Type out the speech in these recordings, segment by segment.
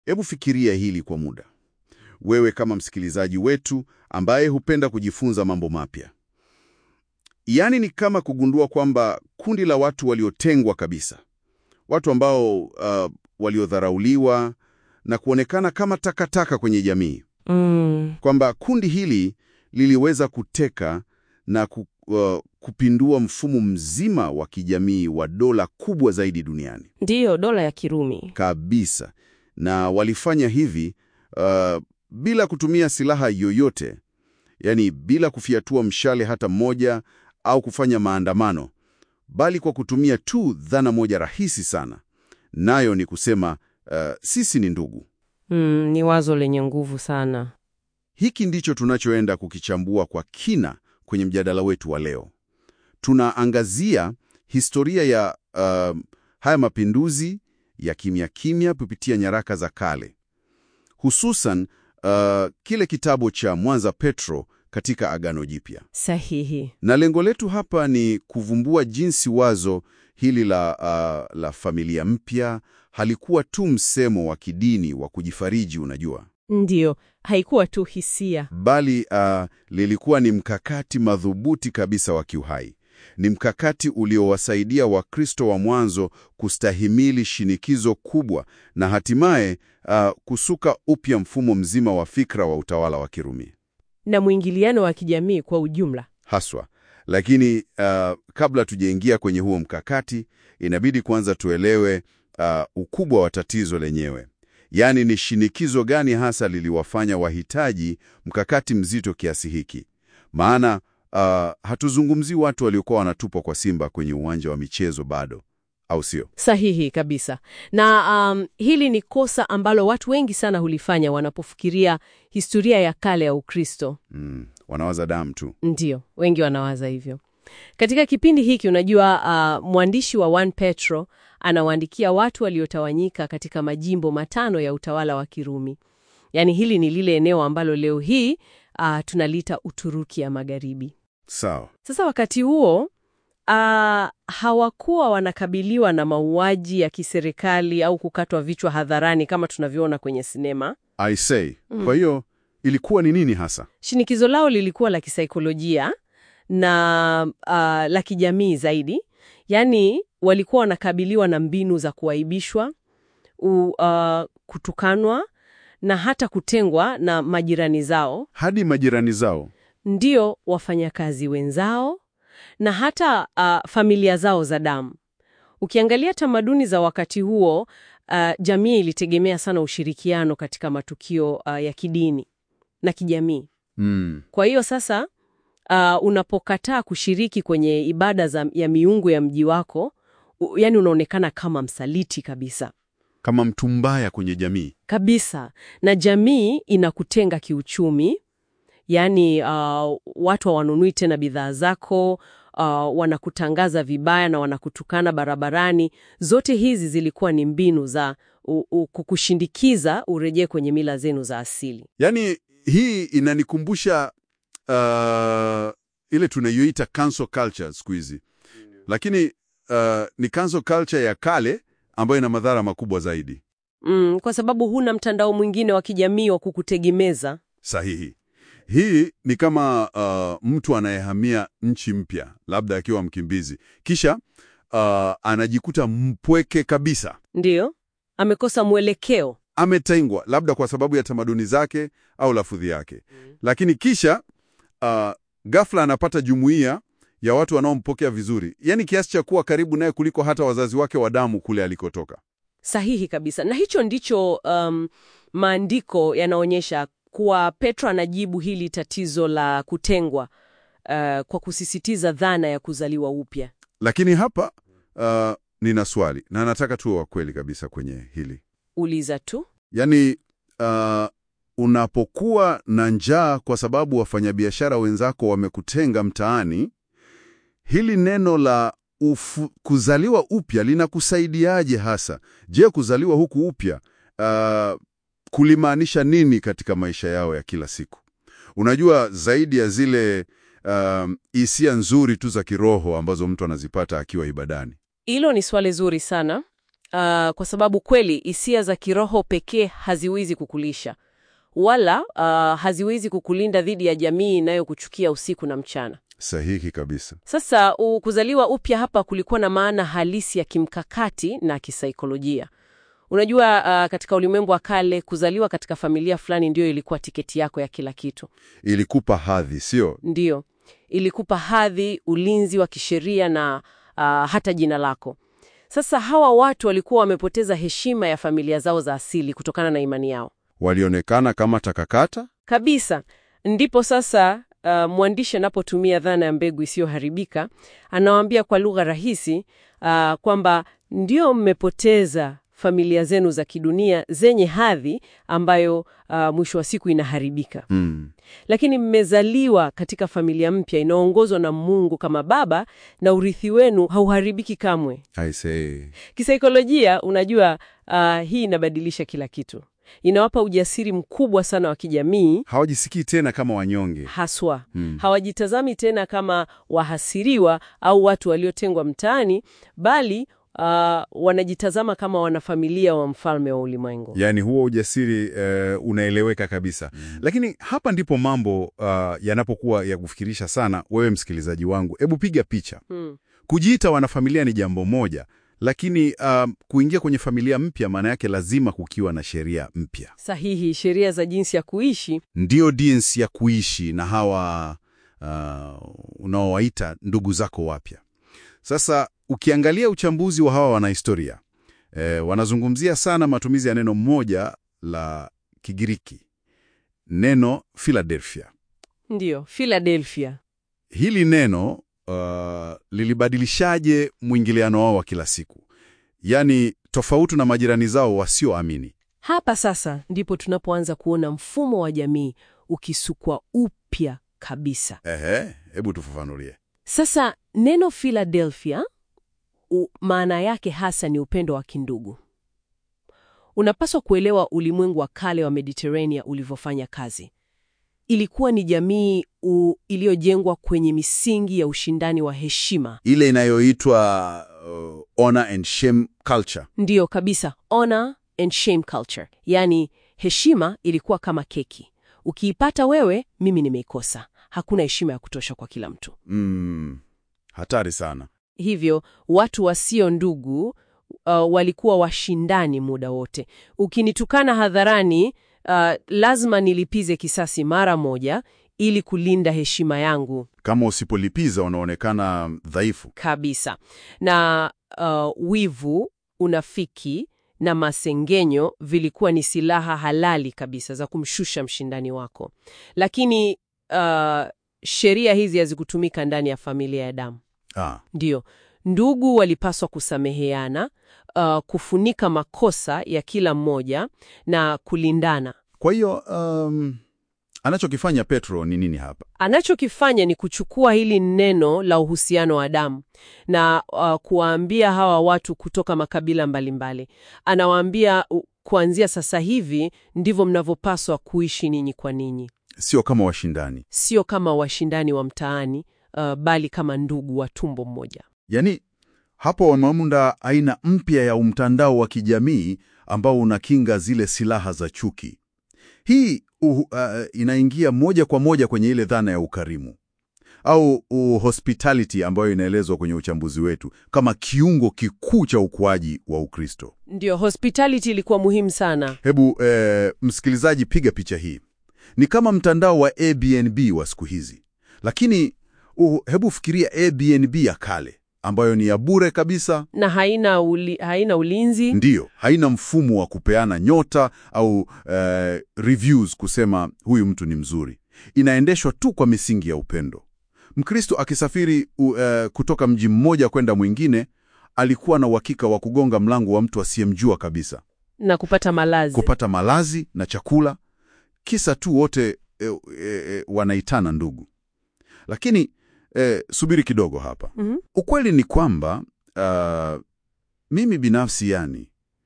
Hebu fikiria hili kwa muda, wewe kama msikilizaji wetu ambaye hupenda kujifunza mambo mapya. Yaani ni kama kugundua kwamba kundi la watu waliotengwa kabisa, watu ambao uh, waliodharauliwa na kuonekana kama takataka kwenye jamii, Mm, kwamba kundi hili liliweza kuteka na ku, uh, kupindua mfumo mzima wa kijamii wa dola kubwa zaidi duniani ndiyo dola ya Kirumi. kabisa, na walifanya hivi uh, bila kutumia silaha yoyote, yaani bila kufiatua mshale hata mmoja au kufanya maandamano, bali kwa kutumia tu dhana moja rahisi sana, nayo ni kusema uh, sisi ni ndugu. Mm, ni wazo lenye nguvu sana. Hiki ndicho tunachoenda kukichambua kwa kina kwenye mjadala wetu wa leo. Tunaangazia historia ya uh, haya mapinduzi ya kimya kimya kupitia nyaraka za kale, hususan uh, kile kitabu cha Mwanza Petro katika Agano Jipya. Sahihi. Na lengo letu hapa ni kuvumbua jinsi wazo hili la, uh, la familia mpya halikuwa tu msemo wa kidini wa kujifariji, unajua Ndiyo, haikuwa tu hisia. bali uh, lilikuwa ni mkakati madhubuti kabisa wa kiuhai. Ni mkakati uliowasaidia Wakristo wa mwanzo kustahimili shinikizo kubwa na hatimaye uh, kusuka upya mfumo mzima wa fikra wa utawala wa Kirumi na mwingiliano wa kijamii kwa ujumla. haswa. Lakini uh, kabla tujaingia kwenye huo mkakati, inabidi kwanza tuelewe uh, ukubwa wa tatizo lenyewe. Yaani ni shinikizo gani hasa liliwafanya wahitaji mkakati mzito kiasi hiki? Maana uh, hatuzungumzii watu waliokuwa wanatupwa kwa simba kwenye uwanja wa michezo bado, au sio? Sahihi kabisa. Na um, hili ni kosa ambalo watu wengi sana hulifanya wanapofikiria historia ya kale ya Ukristo. Mm, wanawaza damu tu. Ndiyo, wengi wanawaza hivyo. Katika kipindi hiki unajua, uh, mwandishi wa 1 Petro anawaandikia watu waliotawanyika katika majimbo matano ya utawala wa Kirumi. Yaani hili ni lile eneo ambalo leo hii uh, tunaliita Uturuki ya Magharibi. Sawa. Sasa wakati huo uh, hawakuwa wanakabiliwa na mauaji ya kiserikali au kukatwa vichwa hadharani kama tunavyoona kwenye sinema. I say. Kwa hiyo ilikuwa ni nini hasa? Shinikizo lao lilikuwa la kisaikolojia na uh, la kijamii zaidi. Yaani walikuwa wanakabiliwa na mbinu za kuaibishwa, u, uh, kutukanwa na hata kutengwa na majirani zao, Hadi majirani zao. ndio wafanyakazi wenzao na hata uh, familia zao za damu. Ukiangalia tamaduni za wakati huo, uh, jamii ilitegemea sana ushirikiano katika matukio uh, ya kidini na kijamii. Mm. Kwa hiyo sasa, uh, unapokataa kushiriki kwenye ibada za, ya miungu ya mji wako, u, yani unaonekana kama msaliti kabisa Kama mtu mbaya kwenye jamii. kabisa, na jamii inakutenga kiuchumi. Yaani uh, watu hawanunui tena bidhaa zako, uh, wanakutangaza vibaya na wanakutukana barabarani. Zote hizi zilikuwa ni mbinu za u, u, kukushindikiza urejee kwenye mila zenu za asili. Yaani hii inanikumbusha uh, ile tunayoita cancel culture siku hizi, lakini uh, ni cancel culture ya kale ambayo ina madhara makubwa zaidi. Mm, kwa sababu huna mtandao mwingine wa kijamii wa kukutegemeza. Sahihi. Hii ni kama uh, mtu anayehamia nchi mpya, labda akiwa mkimbizi, kisha uh, anajikuta mpweke kabisa, Ndiyo, amekosa mwelekeo. ametengwa labda kwa sababu ya tamaduni zake au lafudhi yake, lakini kisha uh, ghafla anapata jumuiya ya watu wanaompokea vizuri, yaani kiasi cha kuwa karibu naye kuliko hata wazazi wake wa damu kule alikotoka. Sahihi kabisa, na hicho ndicho um, maandiko yanaonyesha kuwa Petro anajibu hili tatizo la kutengwa uh, kwa kusisitiza dhana ya kuzaliwa upya. Lakini hapa uh, nina swali na nataka tuwe wa kweli kabisa kwenye hili. Uliza tu. Yaani uh, unapokuwa na njaa kwa sababu wafanyabiashara wenzako wamekutenga mtaani, hili neno la ufu, kuzaliwa upya linakusaidiaje hasa? Je, kuzaliwa huku upya uh, kulimaanisha nini katika maisha yao ya kila siku? Unajua, zaidi ya zile um, hisia nzuri tu za kiroho ambazo mtu anazipata akiwa ibadani. Hilo ni swali zuri sana. kwa sababu kweli hisia za kiroho pekee haziwezi kukulisha wala uh, haziwezi kukulinda dhidi ya jamii inayokuchukia usiku na mchana. Sahihi kabisa. Sasa u- kuzaliwa upya hapa kulikuwa na maana halisi ya kimkakati na kisaikolojia. Unajua, uh, katika ulimwengu wa kale kuzaliwa katika familia fulani ndio ilikuwa tiketi yako ya kila kitu. Ilikupa hadhi, sio? Ndiyo, ilikupa hadhi, ulinzi wa kisheria na uh, hata jina lako. Sasa hawa watu walikuwa wamepoteza heshima ya familia zao za asili kutokana na imani yao Walionekana kama takakata? kabisa. Ndipo sasa uh, mwandishi anapotumia dhana ya mbegu isiyoharibika anawaambia kwa lugha rahisi uh, kwamba ndio mmepoteza familia zenu za kidunia zenye hadhi ambayo uh, mwisho wa siku inaharibika Mm. lakini mmezaliwa katika familia mpya inaongozwa na Mungu kama Baba, na urithi wenu hauharibiki kamwe. I say. Kisaikolojia, unajua uh, hii inabadilisha kila kitu, inawapa ujasiri mkubwa sana wa kijamii Hawajisikii tena kama wanyonge. haswa Mm. hawajitazami tena kama wahasiriwa au watu waliotengwa mtaani, bali uh, wanajitazama kama wanafamilia wa mfalme wa ulimwengu. Yaani huo ujasiri eh, unaeleweka kabisa. Lakini hapa ndipo mambo uh, yanapokuwa ya kufikirisha sana. Wewe msikilizaji wangu, hebu piga picha. Hmm. Kujiita wanafamilia ni jambo moja, lakini uh, kuingia kwenye familia mpya maana yake lazima kukiwa na sheria mpya. Sahihi, sheria za jinsi ya kuishi Ndiyo jinsi ya kuishi na hawa uh, unaowaita ndugu zako wapya. Sasa ukiangalia uchambuzi wa hawa wanahistoria eh, wanazungumzia sana matumizi ya neno moja la Kigiriki, neno Philadelphia. ndiyo Philadelphia. Hili neno uh, lilibadilishaje mwingiliano wao wa kila siku, yaani tofauti na majirani zao wasioamini. Hapa sasa ndipo tunapoanza kuona mfumo wa jamii ukisukwa upya kabisa. Ehe, hebu tufafanulie. Sasa neno Philadelphia u- maana yake hasa ni upendo wa kindugu. Unapaswa kuelewa ulimwengu wa kale wa Mediterania ulivyofanya kazi. Ilikuwa ni jamii u- iliyojengwa kwenye misingi ya ushindani wa heshima. Ile inayoitwa uh, honor and shame culture. Ndiyo kabisa, honor and shame culture, yaani heshima ilikuwa kama keki. Ukiipata wewe, mimi nimeikosa. Hakuna heshima ya kutosha kwa kila mtu. Mm, hatari sana. Hivyo watu wasio ndugu uh, walikuwa washindani muda wote. Ukinitukana hadharani, uh, lazima nilipize kisasi mara moja ili kulinda heshima yangu Kama usipolipiza unaonekana dhaifu. kabisa. Na uh, wivu, unafiki na masengenyo vilikuwa ni silaha halali kabisa za kumshusha mshindani wako, lakini uh, sheria hizi hazikutumika ndani ya familia ya damu. Ah, Ndiyo, ndugu walipaswa kusameheana, uh, kufunika makosa ya kila mmoja na kulindana. kwa hiyo um, anachokifanya Petro ni nini hapa? Anachokifanya ni kuchukua hili neno la uhusiano wa damu na uh, kuwaambia hawa watu kutoka makabila mbalimbali. Anawaambia uh, kuanzia sasa hivi ndivyo mnavyopaswa kuishi ninyi kwa ninyi, Sio kama washindani. sio kama washindani wa mtaani, uh, bali kama ndugu wa tumbo mmoja. Yaani hapo wameunda aina mpya ya umtandao wa kijamii ambao unakinga zile silaha za chuki. Hii uh, uh, inaingia moja kwa moja kwenye ile dhana ya ukarimu au uh, hospitality ambayo inaelezwa kwenye uchambuzi wetu kama kiungo kikuu cha ukuaji wa Ukristo. Ndiyo, hospitality ilikuwa muhimu sana. Hebu eh, msikilizaji, piga picha hii. Ni kama mtandao wa Airbnb wa siku hizi, lakini uh, hebu fikiria Airbnb ya kale ambayo ni ya bure kabisa. na haina, uli, haina ulinzi Ndiyo, haina mfumo wa kupeana nyota au eh, reviews kusema huyu mtu ni mzuri. Inaendeshwa tu kwa misingi ya upendo. Mkristo akisafiri u, eh, kutoka mji mmoja kwenda mwingine, alikuwa na uhakika wa kugonga mlango wa mtu asiyemjua kabisa, na kupata malazi. kupata malazi na chakula, kisa tu wote eh, eh, wanaitana ndugu. Lakini eh, subiri kidogo hapa. Mhm. Ukweli ni kwamba uh, mimi binafsi yani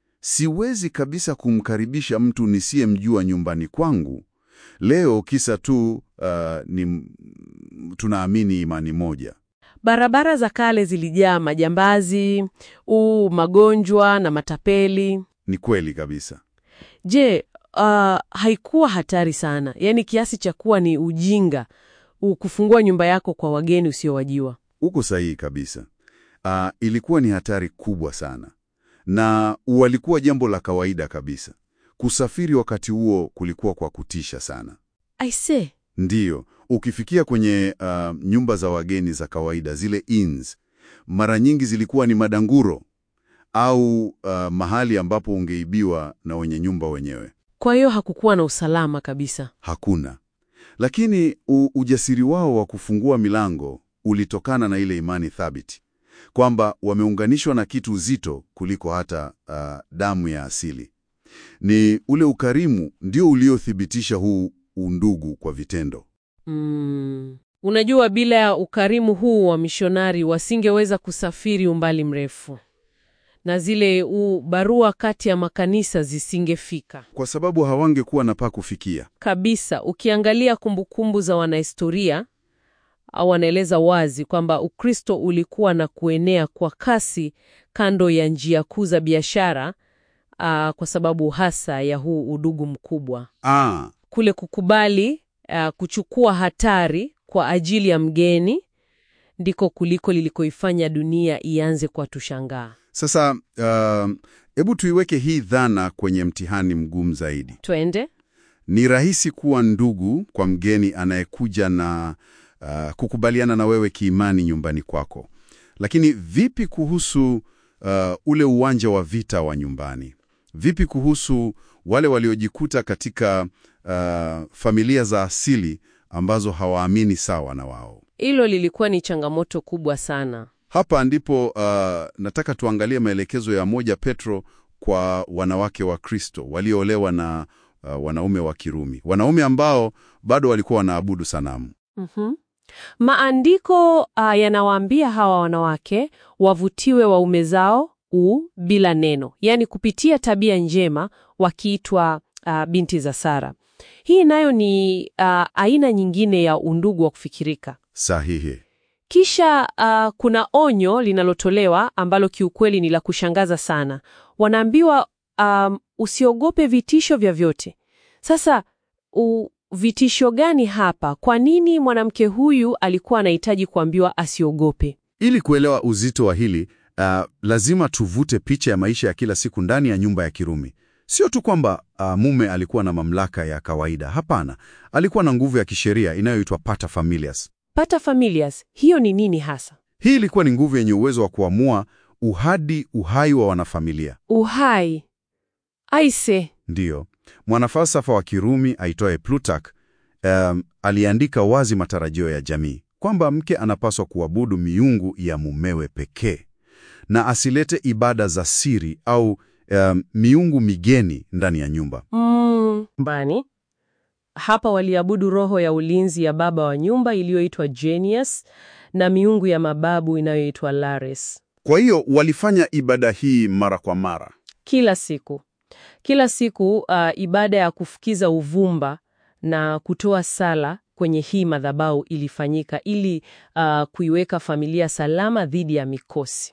siwezi kabisa kumkaribisha mtu nisiyemjua nyumbani kwangu leo kisa tu uh, ni tunaamini imani moja. Barabara za kale zilijaa majambazi, uu, magonjwa na matapeli. Ni kweli kabisa. Je, uh, haikuwa hatari sana, yaani kiasi cha kuwa ni ujinga u kufungua nyumba yako kwa wageni usiowajua? Uko sahihi kabisa. Ah, ilikuwa ni hatari kubwa sana, na walikuwa jambo la kawaida kabisa. Kusafiri wakati huo kulikuwa kwa kutisha sana. Aise, Ndiyo, ukifikia kwenye ah, nyumba za wageni za kawaida, zile inns, mara nyingi zilikuwa ni madanguro au ah, mahali ambapo ungeibiwa na wenye nyumba wenyewe. kwa hiyo hakukuwa na usalama kabisa. Hakuna. Lakini u, ujasiri wao wa kufungua milango ulitokana na ile imani thabiti kwamba wameunganishwa na kitu uzito kuliko hata ah, damu ya asili. Ni ule ukarimu ndio uliothibitisha huu undugu kwa vitendo. Mm. Unajua, bila ya ukarimu huu wa mishonari wasingeweza kusafiri umbali mrefu, na zile u barua kati ya makanisa zisingefika Kwa sababu hawangekuwa na pa kufikia. kabisa. Ukiangalia kumbukumbu za wanahistoria au wanaeleza wazi kwamba Ukristo ulikuwa na kuenea kwa kasi kando ya njia kuu za biashara, ah, kwa sababu hasa ya huu udugu mkubwa Ah, kule kukubali uh, kuchukua hatari kwa ajili ya mgeni ndiko kuliko lilikoifanya dunia ianze kwa tushangaa. sasa hebu tuiweke hii dhana kwenye mtihani mgumu zaidi. Twende. Ni rahisi kuwa ndugu kwa mgeni anayekuja na uh, kukubaliana na wewe kiimani nyumbani kwako. Lakini vipi kuhusu uh, ule uwanja wa vita wa nyumbani? Vipi kuhusu wale waliojikuta katika uh, familia za asili ambazo hawaamini sawa na wao? Hilo lilikuwa ni changamoto kubwa sana. Hapa ndipo uh, nataka tuangalie maelekezo ya moja Petro kwa wanawake wa Kristo walioolewa na uh, wanaume wa Kirumi, wanaume ambao bado walikuwa wanaabudu sanamu. Mhm. Maandiko uh, yanawaambia hawa wanawake wavutiwe waume zao u bila neno, yaani kupitia tabia njema, wakiitwa uh, binti za Sara. Hii nayo ni uh, aina nyingine ya undugu wa kufikirika. Sahihi. Kisha uh, kuna onyo linalotolewa ambalo kiukweli ni la kushangaza sana. Wanaambiwa um, usiogope vitisho vyovyote. Sasa u, vitisho gani hapa? Kwa nini mwanamke huyu alikuwa anahitaji kuambiwa asiogope? Ili kuelewa uzito wa hili uh, lazima tuvute picha ya maisha ya kila siku ndani ya nyumba ya Kirumi. Sio tu kwamba uh, mume alikuwa na mamlaka ya kawaida. Hapana, alikuwa na nguvu ya kisheria inayoitwa pater familias. Pater familias, hiyo ni nini hasa? Hii ilikuwa ni nguvu yenye uwezo wa kuamua uhadi uhai wa wanafamilia. Uhai. Aise, Ndiyo, mwanafalsafa wa Kirumi aitwaye Plutarch um, aliandika wazi matarajio ya jamii kwamba mke anapaswa kuabudu miungu ya mumewe pekee na asilete ibada za siri au um, miungu migeni ndani ya nyumba. mm, mbani hapa waliabudu roho ya ulinzi ya baba wa nyumba iliyoitwa Genius na miungu ya mababu inayoitwa Lares. Kwa hiyo walifanya ibada hii mara kwa mara. Kila siku, kila siku, uh, ibada ya kufukiza uvumba na kutoa sala kwenye hii madhabahu ilifanyika ili uh, kuiweka familia salama dhidi ya mikosi.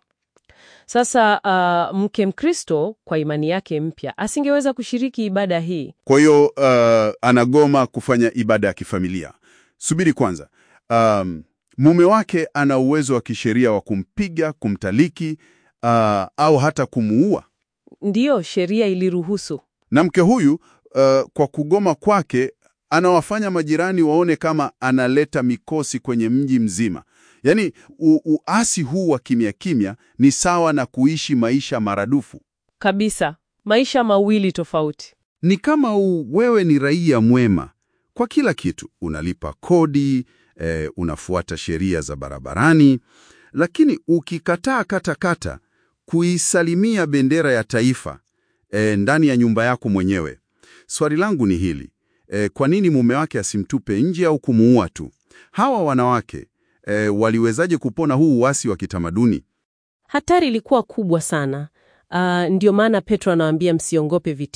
Sasa uh, mke Mkristo kwa imani yake mpya asingeweza kushiriki ibada hii. Kwa hiyo uh, anagoma kufanya ibada ya kifamilia. Subiri kwanza. Um, mume wake ana uwezo wa kisheria wa kumpiga, kumtaliki uh, au hata kumuua. Ndiyo, sheria iliruhusu. Na mke huyu uh, kwa kugoma kwake anawafanya majirani waone kama analeta mikosi kwenye mji mzima. Yaani u, uasi huu wa kimya kimya ni sawa na kuishi maisha maradufu. Kabisa, maisha mawili tofauti. Ni kama u, wewe ni raia mwema kwa kila kitu, unalipa kodi eh, unafuata sheria za barabarani, lakini ukikataa katakata kuisalimia bendera ya taifa eh, ndani ya nyumba yako mwenyewe, swali langu ni hili eh, kwa nini mume wake asimtupe nje au kumuua tu? Hawa wanawake eh, waliwezaje kupona huu uasi wa kitamaduni? Hatari ilikuwa kubwa sana. Uh, ndio maana Petro anawaambia msiongope vitisho.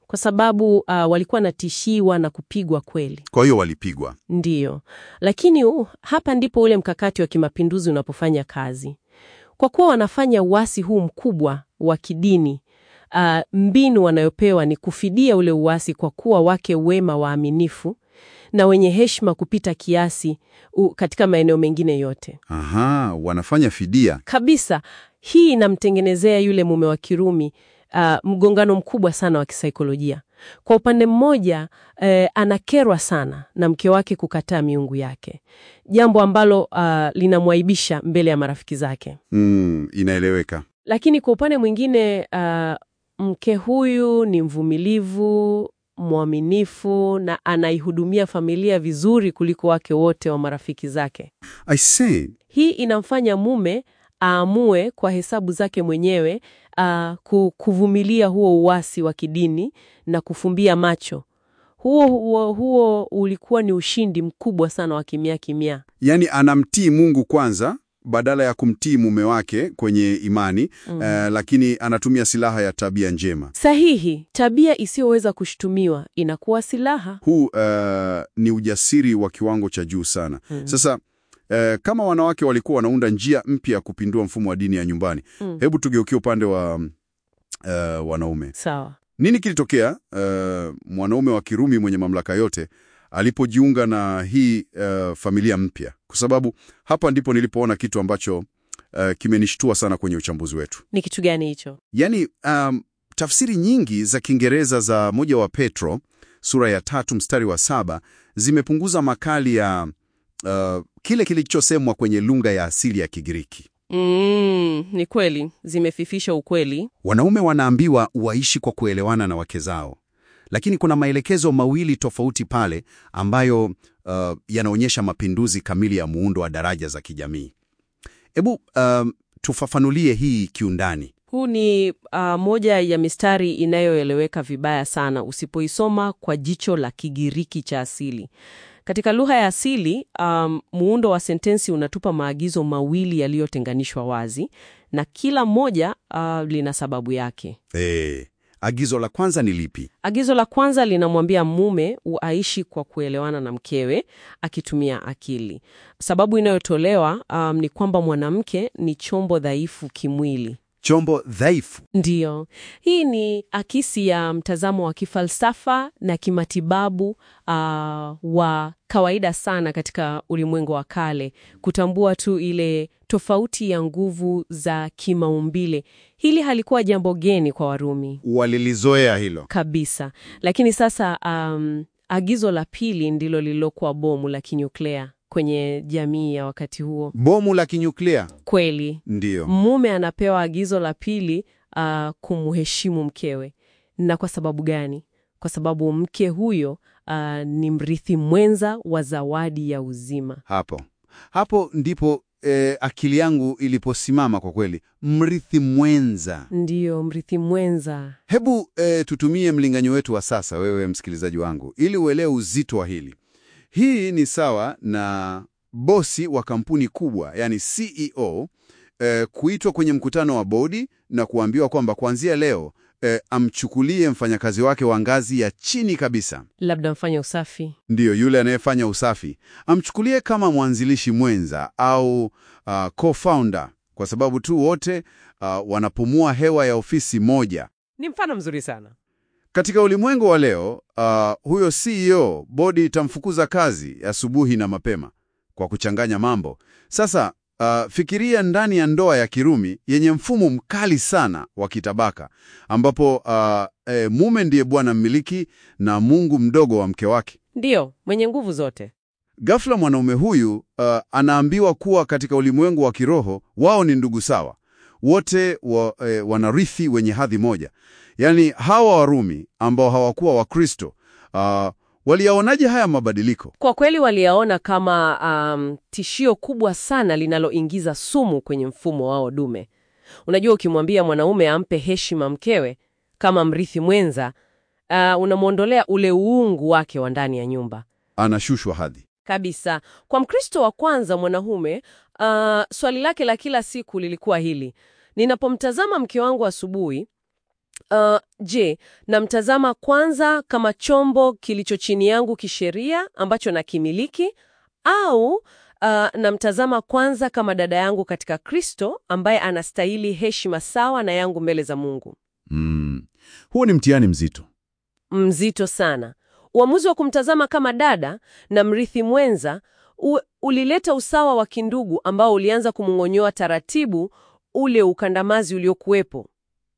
kwa sababu uh, walikuwa natishiwa na kupigwa kweli. Kwa hiyo walipigwa. Ndiyo, lakini uh, hapa ndipo ule mkakati wa kimapinduzi unapofanya kazi. Kwa kuwa wanafanya uasi huu mkubwa wa kidini, uh, mbinu wanayopewa ni kufidia ule uasi kwa kuwa wake wema waaminifu na wenye heshima kupita kiasi uh, katika maeneo mengine yote Aha, wanafanya fidia. kabisa. Hii inamtengenezea yule mume wa Kirumi uh, mgongano mkubwa sana wa kisaikolojia. Kwa upande mmoja eh, anakerwa sana na mke wake kukataa miungu yake, jambo ambalo uh, linamwaibisha mbele ya marafiki zake. Mm, inaeleweka. Lakini kwa upande mwingine uh, mke huyu ni mvumilivu, mwaminifu na anaihudumia familia vizuri kuliko wake wote wa marafiki zake. I say, Hii inamfanya mume aamue kwa hesabu zake mwenyewe uh, ku- kuvumilia huo uasi wa kidini na kufumbia macho. Huo, huo, huo ulikuwa ni ushindi mkubwa sana wa kimya kimya. yani anamtii Mungu kwanza badala ya kumtii mume wake kwenye imani Mm. eh, lakini anatumia silaha ya tabia njema. Sahihi, tabia isiyoweza kushutumiwa inakuwa silaha. Huu eh, ni ujasiri wa kiwango cha juu sana. Mm. Sasa eh, kama wanawake walikuwa wanaunda njia mpya ya kupindua mfumo wa dini ya nyumbani, Mm. hebu tugeukie upande wa eh, wanaume. Sawa. Nini kilitokea eh, mwanaume wa Kirumi mwenye mamlaka yote alipojiunga na hii eh, familia mpya? Kwa sababu hapa ndipo nilipoona kitu ambacho eh, kimenishtua sana kwenye uchambuzi wetu. Ni kitu gani hicho? Yaani um, tafsiri nyingi za Kiingereza za moja wa Petro sura ya tatu mstari wa saba zimepunguza makali ya uh, kile kilichosemwa kwenye lugha ya asili ya Kigiriki. Mm, ni kweli zimefifisha ukweli. Wanaume wanaambiwa waishi kwa kuelewana na wake zao, lakini kuna maelekezo mawili tofauti pale ambayo uh, yanaonyesha mapinduzi kamili ya muundo wa daraja za kijamii. Hebu um, tufafanulie hii kiundani. Huu ni uh, moja ya mistari inayoeleweka vibaya sana usipoisoma kwa jicho la Kigiriki cha asili. Katika lugha ya asili, um, muundo wa sentensi unatupa maagizo mawili yaliyotenganishwa wazi na kila moja uh, lina sababu yake. Eh, agizo la kwanza ni lipi? Agizo la kwanza linamwambia mume aishi kwa kuelewana na mkewe akitumia akili. Sababu inayotolewa um, ni kwamba mwanamke ni chombo dhaifu kimwili. Chombo dhaifu. Ndiyo, hii ni akisi ya mtazamo wa kifalsafa na kimatibabu uh, wa kawaida sana katika ulimwengu wa kale, kutambua tu ile tofauti ya nguvu za kimaumbile. Hili halikuwa jambo geni kwa Warumi Walilizoea hilo. kabisa, lakini sasa um, agizo la pili ndilo lililokuwa bomu la kinyuklea kwenye jamii ya wakati huo. Bomu la kinyuklia. Kweli Ndiyo. mume anapewa agizo la pili uh, kumheshimu mkewe. Na kwa sababu gani? Kwa sababu mke huyo uh, ni mrithi mwenza wa zawadi ya uzima. Hapo hapo ndipo eh, akili yangu iliposimama kwa kweli. Mrithi mwenza. Ndiyo, mrithi mwenza. Hebu eh, tutumie mlinganyo wetu wa sasa, wewe msikilizaji wangu, ili uelewe uzito wa hili. Hii ni sawa na bosi wa kampuni kubwa, yani CEO, eh, kuitwa kwenye mkutano wa bodi na kuambiwa kwamba kuanzia leo eh, amchukulie mfanyakazi wake wa ngazi ya chini kabisa Labda mfanya usafi. ndiyo yule anayefanya usafi amchukulie kama mwanzilishi mwenza au uh, co-founder kwa sababu tu wote uh, wanapumua hewa ya ofisi moja. Ni mfano mzuri sana. Katika ulimwengu wa leo uh, huyo CEO bodi itamfukuza kazi asubuhi na mapema kwa kuchanganya mambo. Sasa uh, fikiria ndani ya ndoa ya Kirumi yenye mfumo mkali sana wa kitabaka ambapo uh, eh, mume ndiye bwana mmiliki na Mungu mdogo wa mke wake. Ndiyo, mwenye nguvu zote. Ghafla mwanaume huyu uh, anaambiwa kuwa katika ulimwengu wa kiroho wao ni ndugu sawa, wote wa, eh, wanarithi wenye hadhi moja. Yaani hawa Warumi ambao hawakuwa Wakristo uh, waliyaonaje haya mabadiliko? Kwa kweli waliyaona kama um, tishio kubwa sana linaloingiza sumu kwenye mfumo wao dume. Unajua, ukimwambia mwanaume ampe heshima mkewe kama mrithi mwenza, uh, unamwondolea ule uungu wake wa ndani ya nyumba Anashushwa hadhi. kabisa. Kwa Mkristo wa kwanza mwanaume, uh, swali lake la kila siku lilikuwa hili: ninapomtazama mke wangu asubuhi, Uh, je, namtazama kwanza kama chombo kilicho chini yangu kisheria ambacho nakimiliki au uh, namtazama kwanza kama dada yangu katika Kristo ambaye anastahili heshima sawa na yangu mbele za Mungu? Mm. Huo ni mtihani mzito. Mzito sana. Uamuzi wa kumtazama kama dada na mrithi mwenza u, ulileta usawa wa kindugu ambao ulianza kumng'onyoa taratibu ule ukandamazi uliokuwepo.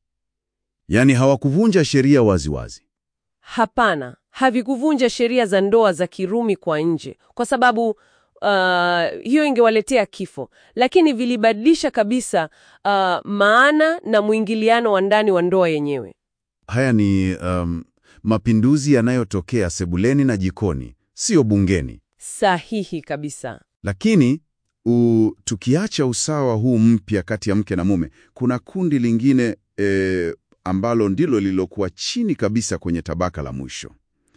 Yaani hawakuvunja sheria waziwazi. Hapana, havikuvunja sheria za ndoa za Kirumi kwa nje, kwa sababu uh, hiyo ingewaletea kifo, lakini vilibadilisha kabisa uh, maana na mwingiliano wa ndani wa ndoa yenyewe. Haya ni um, mapinduzi yanayotokea sebuleni na jikoni, sio bungeni. Sahihi kabisa. Lakini u, tukiacha usawa huu mpya kati ya mke na mume, kuna kundi lingine e, ambalo ndilo lililokuwa chini kabisa kwenye tabaka la mwisho,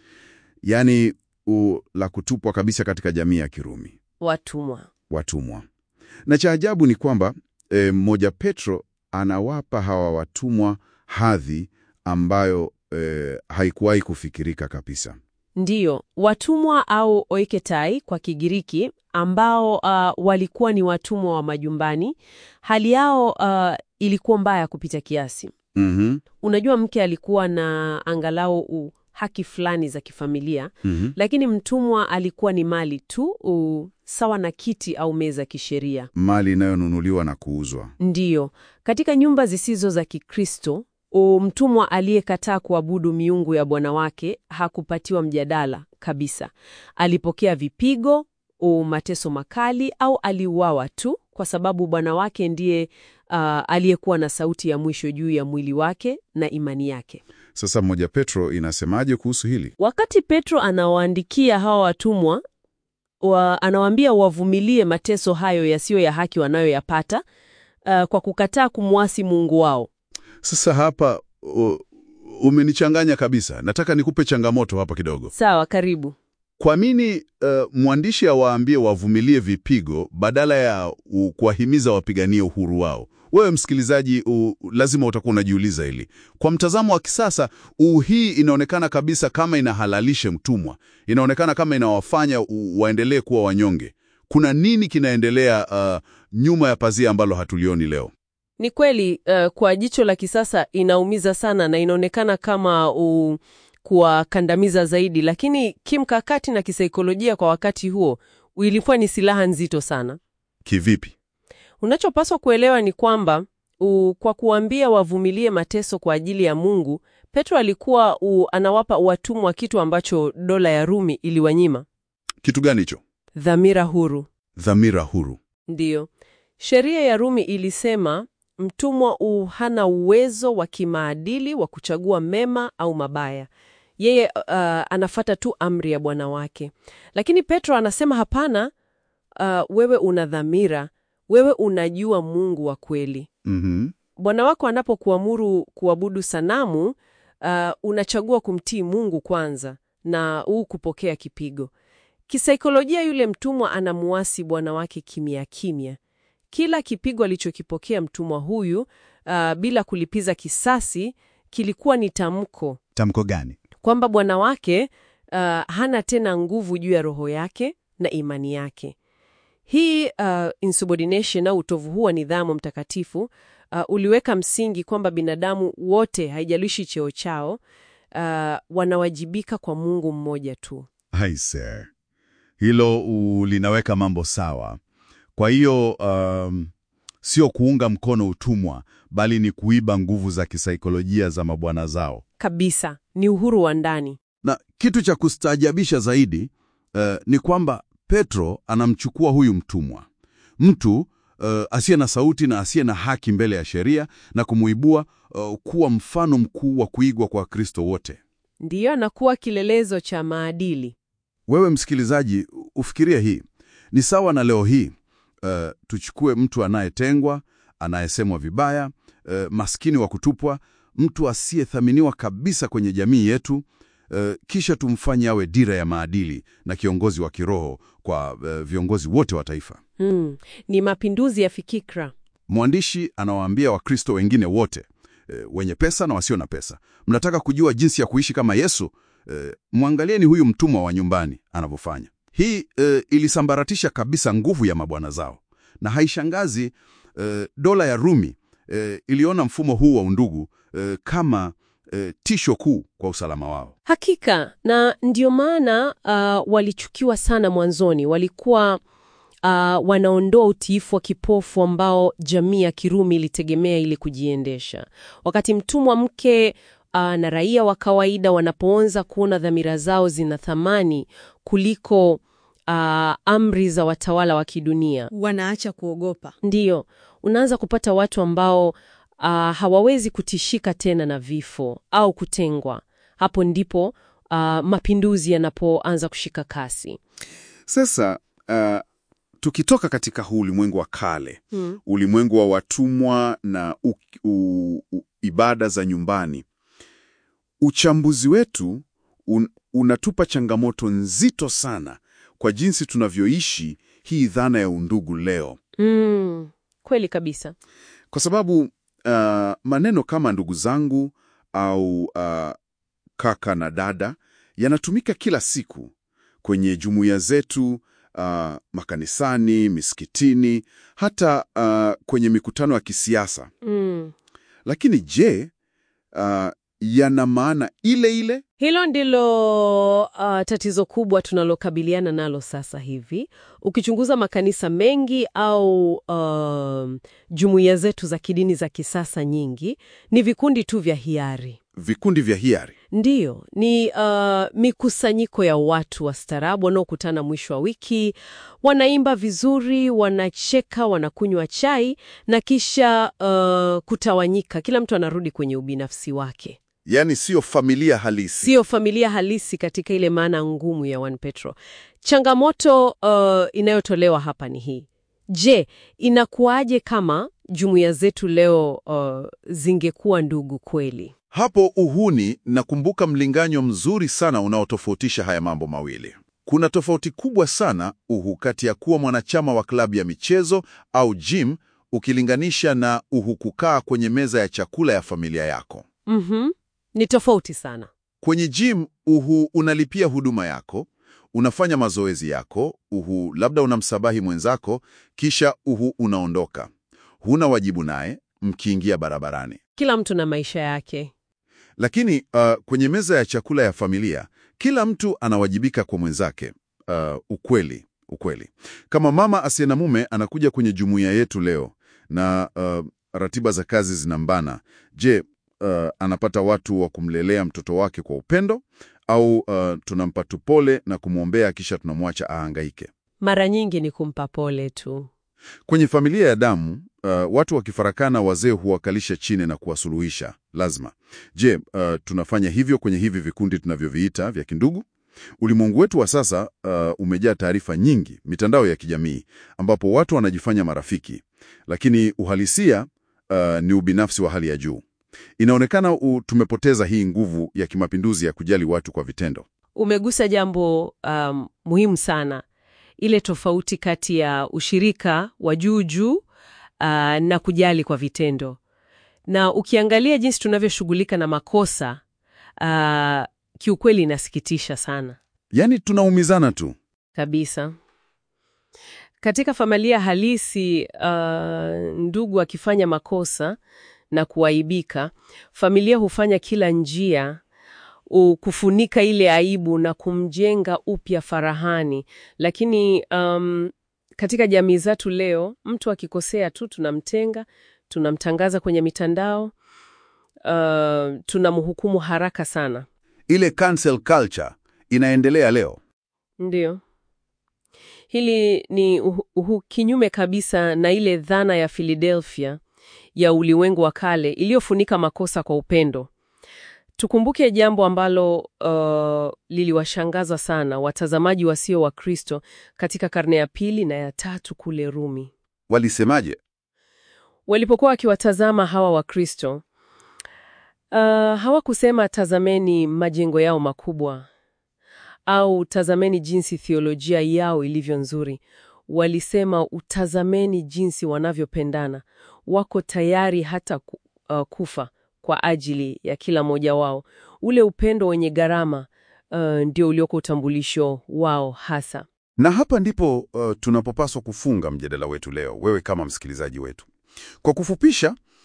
yaani u, la kutupwa kabisa katika jamii ya Kirumi, Watumwa. watumwa. Na cha ajabu ni kwamba e, mmoja Petro anawapa hawa watumwa hadhi ambayo e, haikuwahi kufikirika kabisa. Ndiyo, watumwa au oiketai kwa Kigiriki ambao uh, walikuwa ni watumwa wa majumbani. Hali yao uh, ilikuwa mbaya kupita kiasi. Mhm, Unajua, mke alikuwa na angalau u, haki fulani za kifamilia, mhm. lakini mtumwa alikuwa ni mali tu u, sawa na kiti au meza kisheria. Mali inayonunuliwa na kuuzwa. Ndiyo, katika nyumba zisizo za Kikristo, u, mtumwa aliyekataa kuabudu miungu ya bwana wake hakupatiwa mjadala kabisa. Alipokea vipigo, u, mateso makali au aliuawa tu kwa sababu bwana wake ndiye uh, aliyekuwa na sauti ya mwisho juu ya mwili wake na imani yake. Sasa mmoja Petro inasemaje kuhusu hili? Wakati Petro anawaandikia hawa watumwa wa, anawaambia wavumilie mateso hayo yasiyo ya haki wanayoyapata uh, kwa kukataa kumwasi Mungu wao. Sasa hapa u, umenichanganya kabisa. Nataka nikupe changamoto hapa kidogo. Sawa, karibu. Kwa nini uh, mwandishi awaambie wavumilie vipigo badala ya u, kuwahimiza wapiganie uhuru wao? Wewe msikilizaji, u, lazima utakuwa unajiuliza hili. Kwa mtazamo wa kisasa, u, hii inaonekana kabisa kama inahalalisha mtumwa, inaonekana kama inawafanya u, waendelee kuwa wanyonge. Kuna nini kinaendelea uh, nyuma ya pazia ambalo hatulioni leo? Ni kweli uh, kwa jicho la kisasa inaumiza sana na inaonekana kama uh, kuwakandamiza zaidi, lakini kimkakati na kisaikolojia kwa wakati huo ilikuwa ni silaha nzito sana. Kivipi? Unachopaswa kuelewa ni kwamba u, kwa kuambia wavumilie mateso kwa ajili ya Mungu, Petro alikuwa u, anawapa watumwa kitu ambacho dola ya Rumi iliwanyima: Kitu gani hicho? dhamira huru. Dhamira huru. Ndiyo, sheria ya Rumi ilisema mtumwa u hana uwezo wa kimaadili wa kuchagua mema au mabaya. Yeye uh, anafata tu amri ya bwana wake. Lakini Petro anasema hapana, uh, wewe una dhamira, wewe unajua Mungu wa kweli. Mhm. Bwana wako anapokuamuru kuabudu sanamu, uh, unachagua kumtii Mungu kwanza na huu kupokea kipigo. Kisaikolojia, yule mtumwa anamuasi bwana wake kimya kimya. Kila kipigo alichokipokea mtumwa huyu uh, bila kulipiza kisasi kilikuwa ni tamko Tamko gani? kwamba bwana wake uh, hana tena nguvu juu ya roho yake na imani yake. Hii uh, insubordination au utovu huu wa nidhamu mtakatifu uh, uliweka msingi kwamba binadamu wote, haijalishi cheo chao, uh, wanawajibika kwa Mungu mmoja tu. Aise, hilo u- linaweka mambo sawa. Kwa hiyo um, sio kuunga mkono utumwa, bali ni kuiba nguvu za kisaikolojia za mabwana zao. Kabisa, ni uhuru wa ndani. Na kitu cha kustaajabisha zaidi eh, ni kwamba Petro anamchukua huyu mtumwa, mtu eh, asiye na sauti na asiye na haki mbele ya sheria, na kumuibua eh, kuwa mfano mkuu wa kuigwa kwa Wakristo wote. Ndiyo, na kuwa kilelezo cha maadili. Wewe msikilizaji, ufikirie hii ni sawa na leo hii eh, tuchukue mtu anayetengwa, anayesemwa vibaya, eh, maskini wa kutupwa, mtu asiyethaminiwa kabisa kwenye jamii yetu, eh, kisha tumfanye awe dira ya maadili na kiongozi wa kiroho kwa eh, viongozi wote wa taifa. Hmm, ni mapinduzi ya fikira. Mwandishi anawaambia Wakristo wengine wote e, wenye pesa na wasio na pesa. Mnataka kujua jinsi ya kuishi kama Yesu? E, mwangalieni huyu mtumwa wa nyumbani anavyofanya. Hii e, ilisambaratisha kabisa nguvu ya mabwana zao, na haishangazi e, dola ya Rumi e, iliona mfumo huu wa undugu e, kama e, tisho kuu kwa usalama wao. Hakika, na ndio maana uh, walichukiwa sana mwanzoni. Walikuwa uh, wanaondoa utiifu wa kipofu ambao jamii ya Kirumi ilitegemea ili kujiendesha. Wakati mtumwa mke uh, na raia wa kawaida wanapoanza kuona dhamira zao zina thamani kuliko uh, amri za watawala wa kidunia, wanaacha kuogopa. ndiyo unaanza kupata watu ambao uh, hawawezi kutishika tena na vifo au kutengwa. Hapo ndipo uh, mapinduzi yanapoanza kushika kasi. Sasa uh, tukitoka katika huu ulimwengu wa kale, ulimwengu wa watumwa na u, u, u, ibada za nyumbani, uchambuzi wetu un, unatupa changamoto nzito sana kwa jinsi tunavyoishi hii dhana ya undugu leo, Mm, kweli kabisa. kwa sababu uh, maneno kama ndugu zangu au uh, kaka na dada yanatumika kila siku kwenye jumuiya zetu, uh, makanisani, misikitini, hata uh, kwenye mikutano ya kisiasa. Mm. Lakini je, uh, yana maana ile ile? Hilo ndilo uh, tatizo kubwa tunalokabiliana nalo sasa hivi. Ukichunguza makanisa mengi au uh, jumuiya zetu za kidini za kisasa nyingi, ni vikundi tu vya hiari. Vikundi vya hiari. Ndiyo, ni uh, mikusanyiko ya watu wastaarabu wanaokutana mwisho wa wiki, wanaimba vizuri, wanacheka, wanakunywa chai na kisha uh, kutawanyika. Kila mtu anarudi kwenye ubinafsi wake. Yaani siyo familia halisi. Sio familia halisi katika ile maana ngumu ya 1 Petro. Changamoto uh, inayotolewa hapa ni hii. Je, inakuwaje kama jumuiya zetu leo uh, zingekuwa ndugu kweli? Hapo uhuni, nakumbuka mlinganyo mzuri sana unaotofautisha haya mambo mawili. Kuna tofauti kubwa sana uhu kati ya kuwa mwanachama wa klabu ya michezo au gym ukilinganisha na uhu kukaa kwenye meza ya chakula ya familia yako. Mhm. Ni tofauti sana. Kwenye gym uhu unalipia huduma yako, unafanya mazoezi yako, uhu labda unamsabahi mwenzako, kisha uhu unaondoka. Huna wajibu naye mkiingia barabarani. Kila mtu na maisha yake. Lakini uh, kwenye meza ya chakula ya familia kila mtu anawajibika kwa mwenzake. Uh, ukweli ukweli, kama mama asiye na mume anakuja kwenye jumuiya yetu leo na uh, ratiba za kazi zinambana, je, uh, anapata watu wa kumlelea mtoto wake kwa upendo au uh, tunampa tu pole na kumwombea kisha tunamwacha ahangaike? Mara nyingi ni kumpa pole tu. Kwenye familia ya damu uh, watu wakifarakana, wazee huwakalisha chini na kuwasuluhisha lazima. Je, uh, tunafanya hivyo kwenye hivi vikundi tunavyoviita vya kindugu? Ulimwengu wetu wa sasa uh, umejaa taarifa nyingi, mitandao ya kijamii, ambapo watu wanajifanya marafiki, lakini uhalisia uh, ni ubinafsi wa hali ya juu. Inaonekana uh, tumepoteza hii nguvu ya kimapinduzi ya kujali watu kwa vitendo. Umegusa jambo um, muhimu sana, ile tofauti kati ya ushirika wa juu juu uh, na kujali kwa vitendo. Na ukiangalia jinsi tunavyoshughulika na makosa uh, kiukweli inasikitisha sana Yaani tunaumizana tu. kabisa. Katika familia halisi, uh, ndugu akifanya makosa na kuaibika, familia hufanya kila njia u- kufunika ile aibu na kumjenga upya farahani. Lakini um, katika jamii zetu leo, mtu akikosea tu tunamtenga, tunamtangaza kwenye mitandao, uh, tunamhukumu haraka sana. Ile cancel culture inaendelea leo. Ndiyo. Hili ni uhu, uhu kinyume kabisa na ile dhana ya Philadelphia ya ulimwengu wa kale iliyofunika makosa kwa upendo. Tukumbuke jambo ambalo uh, liliwashangaza sana watazamaji wasio wa Kristo katika karne ya pili na ya tatu kule Rumi. Walisemaje? Walipokuwa wakiwatazama hawa Wakristo, uh, hawakusema tazameni majengo yao makubwa au tazameni jinsi theolojia yao ilivyo nzuri. Walisema utazameni jinsi wanavyopendana, wako tayari hata ku, uh, kufa kwa ajili ya kila mmoja wao. Ule upendo wenye gharama uh, ndio ulioko utambulisho wao hasa. Na hapa ndipo uh, tunapopaswa kufunga mjadala wetu leo, wewe kama msikilizaji wetu. Kwa kufupisha,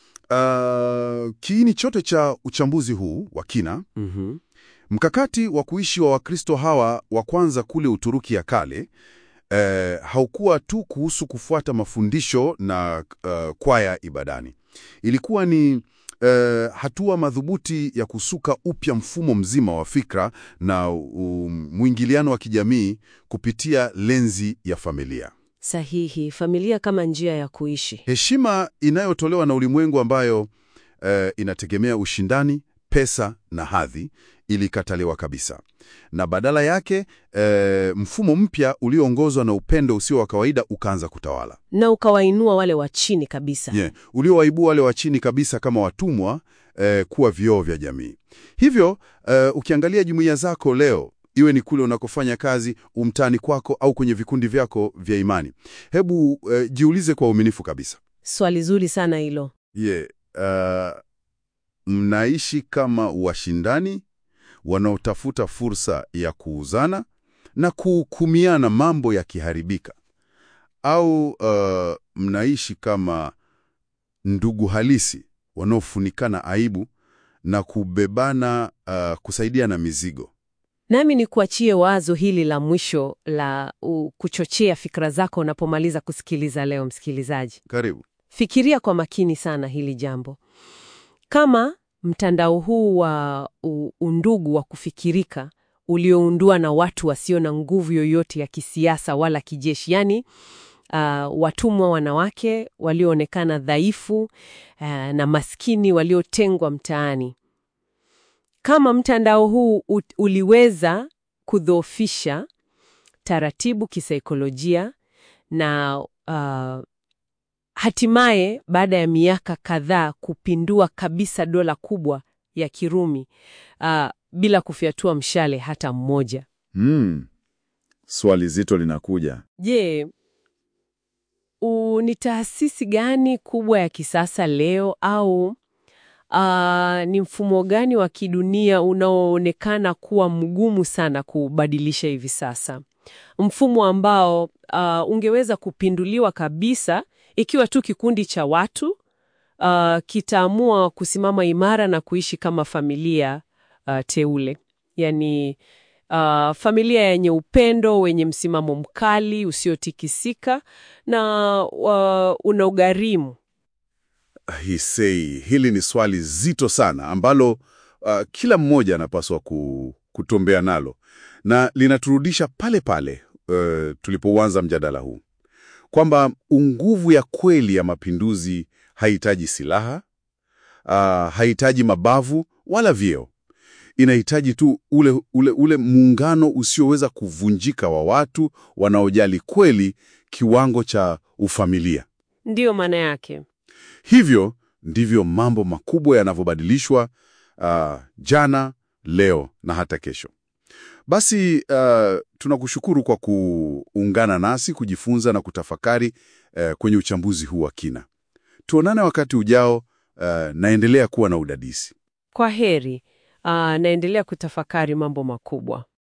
uh, kiini chote cha uchambuzi huu wa kina, Mhm. mkakati wa kuishi wa Wakristo hawa wa kwanza kule Uturuki ya kale eh, haukuwa tu kuhusu kufuata mafundisho na uh, kwaya ibadani. Ilikuwa ni eh, hatua madhubuti ya kusuka upya mfumo mzima wa fikra na um, mwingiliano wa kijamii kupitia lenzi ya familia. Sahihi, familia kama njia ya kuishi. Heshima inayotolewa na ulimwengu ambayo eh, inategemea ushindani, pesa na hadhi ilikataliwa kabisa, na badala yake eh, mfumo mpya ulioongozwa na upendo usio wa kawaida ukaanza kutawala, Na ukawainua wale wa chini kabisa. yeah, uliowaibua wale wa chini kabisa kama watumwa eh, kuwa vioo vya jamii. Hivyo eh, ukiangalia jumuiya zako leo iwe ni kule unakofanya kazi, umtani kwako, au kwenye vikundi vyako vya imani, hebu eh, jiulize kwa uaminifu kabisa Swali zuri sana hilo. Ye, uh, mnaishi kama washindani wanaotafuta fursa ya kuuzana na kuhukumiana mambo yakiharibika, au uh, mnaishi kama ndugu halisi wanaofunikana aibu na kubebana, uh, kusaidiana mizigo? Nami ni kuachie wazo hili la mwisho la uh, kuchochea fikra zako unapomaliza kusikiliza leo, msikilizaji. Karibu. Fikiria kwa makini sana hili jambo. Kama mtandao huu wa u- undugu wa kufikirika ulioundwa na watu wasio na nguvu yoyote ya kisiasa wala kijeshi, yaani uh, watumwa wanawake walioonekana dhaifu uh, na maskini waliotengwa mtaani. Kama mtandao huu u- uliweza kudhoofisha taratibu kisaikolojia na uh, hatimaye baada ya miaka kadhaa kupindua kabisa dola kubwa ya Kirumi uh, bila kufyatua mshale hata mmoja. Hmm. Swali zito linakuja. Je, u- ni taasisi gani kubwa ya kisasa leo au uh, ni mfumo gani wa kidunia unaoonekana kuwa mgumu sana kubadilisha hivi sasa? Mfumo ambao uh, ungeweza kupinduliwa kabisa ikiwa tu kikundi cha watu uh, kitaamua kusimama imara na kuishi kama familia uh, teule, yaani uh, familia yenye upendo, wenye msimamo mkali usiotikisika na uh, una ugharimu. Hisei, hili ni swali zito sana ambalo uh, kila mmoja anapaswa ku, kutombea nalo na linaturudisha pale pale uh, tulipouanza mjadala huu kwamba nguvu ya kweli ya mapinduzi haihitaji silaha uh, haihitaji mabavu wala vyeo. Inahitaji tu ule, ule, ule muungano usioweza kuvunjika wa watu wanaojali kweli kiwango cha ufamilia. Ndiyo maana yake. Hivyo ndivyo mambo makubwa yanavyobadilishwa uh, jana, leo na hata kesho. Basi uh, tunakushukuru kwa kuungana nasi kujifunza na kutafakari uh, kwenye uchambuzi huu wa kina. Tuonane wakati ujao. Uh, naendelea kuwa na udadisi. Kwa heri. Uh, naendelea kutafakari mambo makubwa.